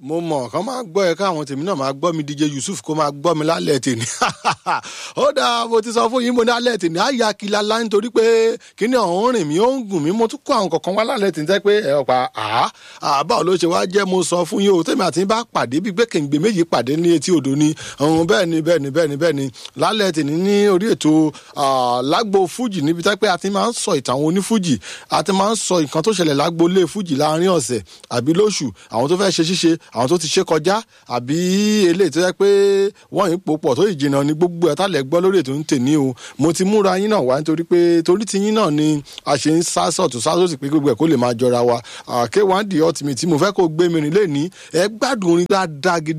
mo mọ̀ kán máa gbọ́ ẹ káwọn tèmi náà máa gbọ́ mi DJ Yusuf kó máa gbọ́ mi lálẹ́ tèmi ó dáa mo ti sọ fún yín mo ní alẹ́ tèmi á ya kila lá nítorí pé kíní ọ̀hún rìn mí ó ń gùn mí mo tún kó àwọn kọ̀ọ̀kan wá lálẹ́ tèmi tẹ́ pé ẹ ọ̀pá àá àbá ló ṣe wá jẹ́ mo sọ fún yín o tèmi àti bá pàdé bí gbé kèǹgbè méjì pàdé ní etí odò ni bẹ́ẹ̀ ni bẹ́ẹ̀ ni bẹ́ẹ̀ ni bẹ́ẹ̀ ni lálẹ́ tèmi ní orí ètò lágbo fújì níbi tẹ́ pé a ti máa ń sọ ìtàn àwọn onífújì a ti máa ń sọ nǹkan tó ṣẹlẹ̀ lágbo lé fújì láàrin ọ̀sẹ̀ àbí lóṣù àwọn tó fẹ́ ṣe ṣíṣe àwọn tó ti ṣe kọjá àbí eléyìí tó yẹ pé wọ́n yìí pò pọ̀ tó yìí jìnnà ní gbogbo ẹ̀ tálẹ̀ gbọ́ lórí ètò ń tè ní o mo ti múra yín náà wá nítorí pé torí ti yín náà ni a ṣe ń sá sọ̀tún sá sósì pé gbogbo ẹ̀ kó lè máa jọra wa K1 The Ultimate tí mo fẹ́ kó gbé mi rìn lé ní ẹ gbádùn orin dáadáa gidi